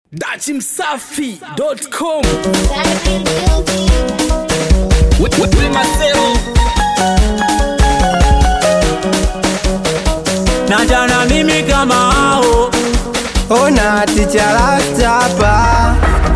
dachimsafi.com na jana mimi kama hao Ona ticha rasta hapa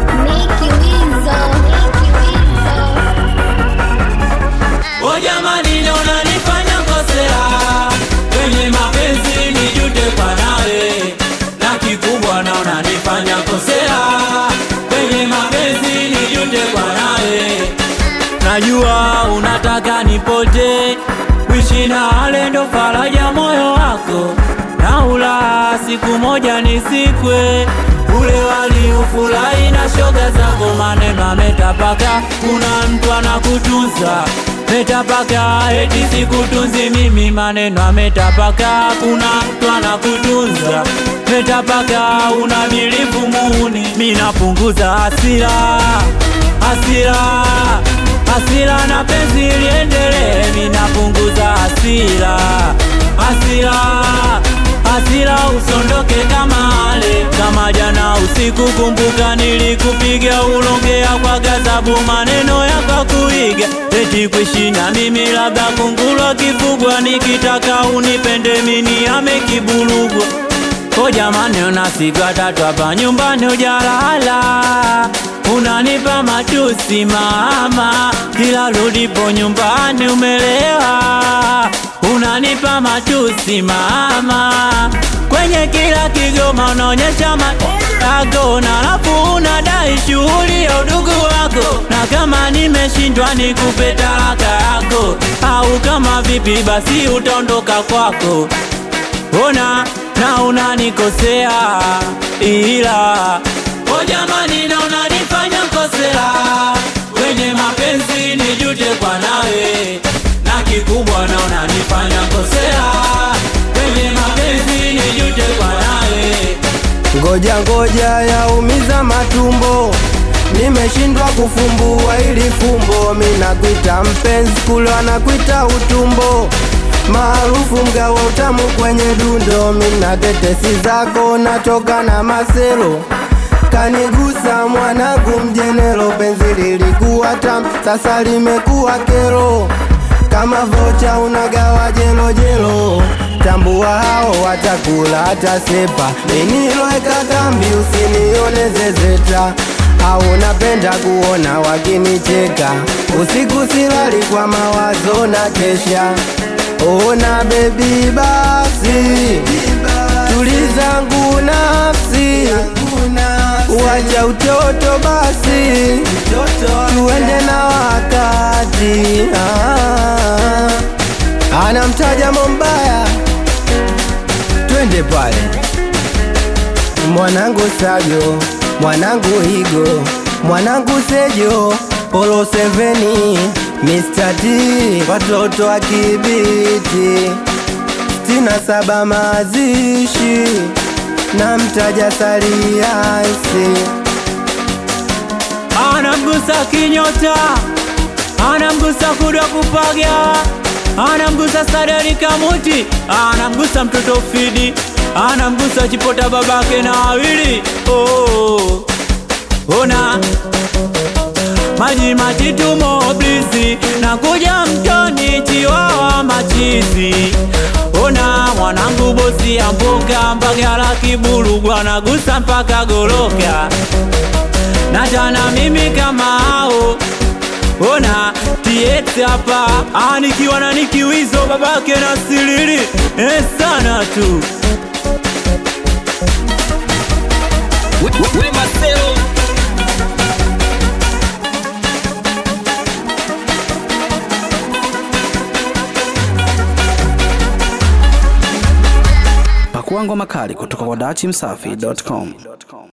o jamani naona nifanya kosea kwenye mapenzi nijute kwa nawe na kikubwa naona nifanya kosea kwenye mapenzi nijute kwa nawe najua unataka nipote kuishi na wale ndo faraja moyo wako na ula siku moja nisikwe ule wali ufurahi na shoga zako maneno ametapaka kuna mtu anakutunza metapaka eti sikutunzi mimi maneno ametapaka kuna mtu anakutunza metapaka unabilivu muuni minapunguza hasira hasira hasira na penzi liendelee minapunguza hasira hasira hasira usondoke kama ale kama jana usiku kumbuka nilikupiga ulongea kwa gazabu maneno yakakuiga eti kuishi na mimi labda kungulwa kifugwa nikitaka unipende mini amekibulugwa O jamani unasigwa tatu hapa nyumbani ujalala Unanipa matusi mama Kila rudipo nyumbani umelewa Unanipa matusi mama Kwenye kila kigoma unaonyesha matako Na alafu unadai shughuli ya udugu wako Na kama nimeshindwa nikupe talaka yako Au kama vipi basi utaondoka kwako ona na unanikosea ila o jamani na unanifanya kosea kwenye mapenzi nijute kwa nawe na kikubwa na unanifanya kosea kwenye mapenzi nijute kwa nawe ngoja ngoja yaumiza matumbo nimeshindwa kufumbua ili fumbo minakwita mpenzi kulo anakwita utumbo maarufu mgawa utamu kwenye dundo mina tetesi zako natoka na maselo kanigusa mwanangu mjenelo penzi lilikuwa tam sasa limekuwa kero kama vocha unagawa jelo jelo tambua hao watakula hata sepa miniloweka kambi usinione zezeta au napenda kuona wakinicheka usiku silali kwa mawazo na kesha ona bebi basi tulizangu nafsi wacha utoto basi tuende na wakati ah. anamtaja mombaya twende pale mwanangu sajo mwanangu higo mwanangu sejo polo seveni Mr. T watoto wa kibiti stina saba mazishi na mtaja saliasi anamgusa kinyota anamgusa kudwa kupaga anamgusa sadari kamuti anamgusa mtoto fidi anamgusa chipota babake na wawili oh. ona maji matitu moblisi na kuja mtoni chiwawa machizi ona mwanangu bosi ya mboga mbagala kibulugwa nagusa mpaka goloka na tana mimi kama hao ona tieti hapa Ah, nikiwa na nikiwizo babake na silili eh, sana tu pakuangwa makali kutoka kwa dachimsafi.com